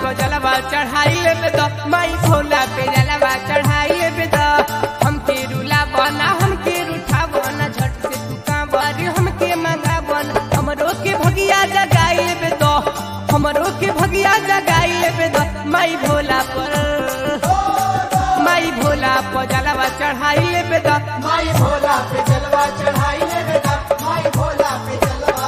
पर जलवा चढ़ाई लेबे द माई भोला पे जलवा चढ़ाई लेबे द हमके रुला बना हमके रूठा बना झट से तू कांवर हमके मंगा बना हमरो के भगिया जगाई लेबे द हमरो के भगिया जगाई लेबे द माई भोला पर माई भोला पर जलवा चढ़ाई लेबे द माई भोला पे जलवा चढ़ाई ले बेटा माई भोला पे जलवा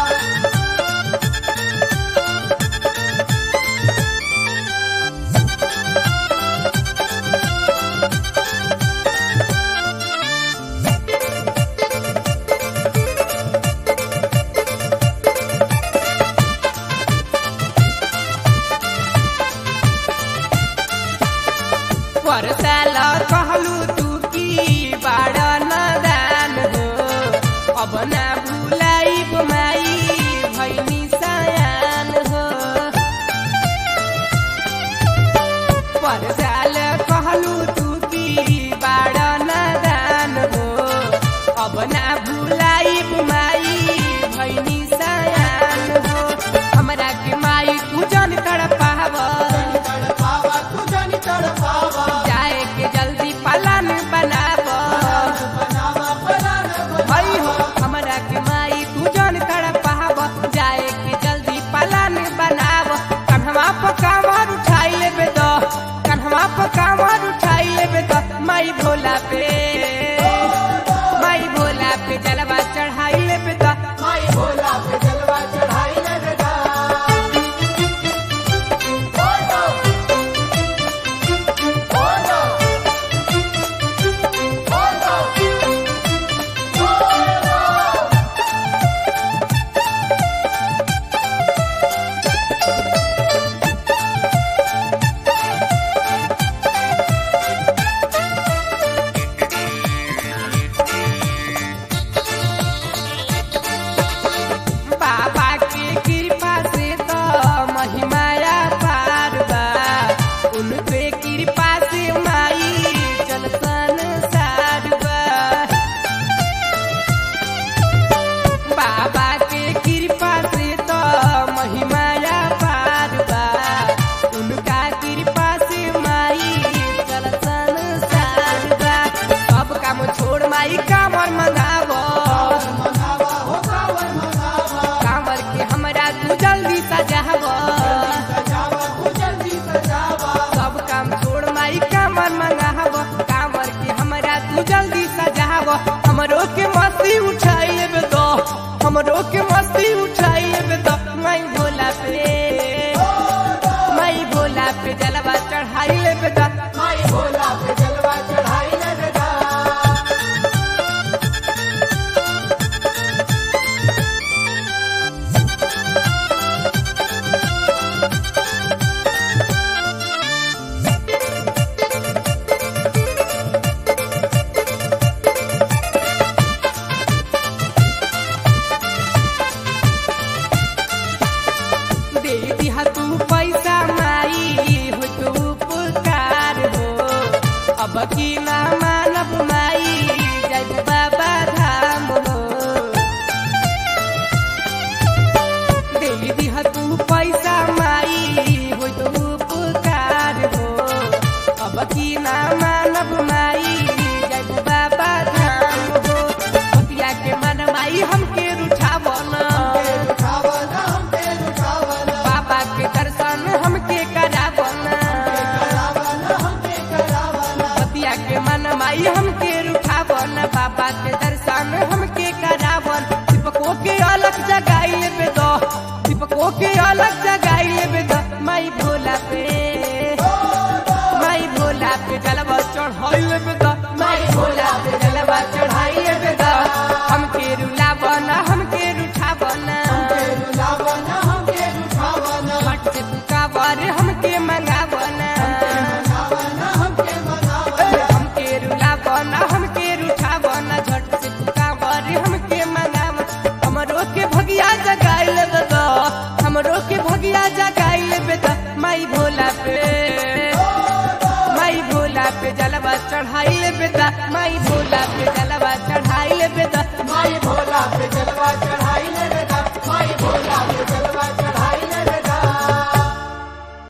पर साल कहलू तू की बाड़ा नदान हो अब ना भुलाई माई भैनी सयान हो पर साल कहलू तू की बाड़ा नदान हो अब ना भुलाई माई भैनी सयान हो हमरा के माई तू जन तड़पावा तड़पावा तू जानी तड़पावा जाए के जल्दी पलान बनाब बनावा परान भाई हो हमरा के माई तू जन कर पाब जाए के जल्दी पलान बनाब कन्हवा पर कांवर उठाई लेबे द कन्हवा पर कांवर उठाई लेबे द माई भोला पे माई भोला पे जलवा चढ़ाई लेबे द माई भोला पे जलवा चढ़ाई ले बेटा बोलो बोलो बोलो बोलो बाबा के कृपा से तो महिमाया पार बा उनके कृपा से माई चल संसार बा बाबा के कृपा से तो महिमाया पार बा उनका कृपा से माई चल संसार बा सब काम छोड़ माई कामर मंगावो मनावा हो कावर मनावा कांवर के हमरा तू जल्दी सजाव सजावा तू जल्दी सजावा सब काम छोड़ माई कांवर मंगाव कांवर के हमरा तू जल्दी सजाव हमरो के मस्ती उठाई लेबे दो हमरो के मस्ती उठाई लेबे दो माई भोला पे माई भोला पे जलवा चढ़ाई लेबे दो माई भोला पे जलवा चढ़ाई ले बेटा दे दिहा तू पैसा माई हो तू उपकार हो अब की ना मानब माई जय बाबा धाम हो दे दिहा तू पैसा माई हो तू उपकार हो अब की ना मानब माई जय बाबा धाम हो पतिया के मन माई हमके रुठावना उठावना हमके उठावना बाबा के दर्शन हमके करावना करावना हमके करावना पतिया के मन माई हमके रुठावन बाबा के दर्शन हमके करावन दीपको के अलग जगाई लेबे दो दीपको के अलग जगाई लेबे दो माई भोला पे माई भोला पे जलवा चढ़ाई लेबे दो माई भोला पे जलवा चढ़ाई लेबे दो हमके रुलावन हमके रुठावन रुलावना हमके उठावना भट से तू कावर हमके मंगावना मनावना हमके मनावना हमके रुलावना हमके रुठावना झट से तू कावर हमके मंगाव हमरो के भगिया जगाई लेबे द हमरो के भगिया जगाई लेबे द माई भोला पे माई भोला पे जलवा चढ़ाई लेबे द माई भोला पे जलवा चढ़ाई लेबे द माई भोला पे जलवा चढ़ाई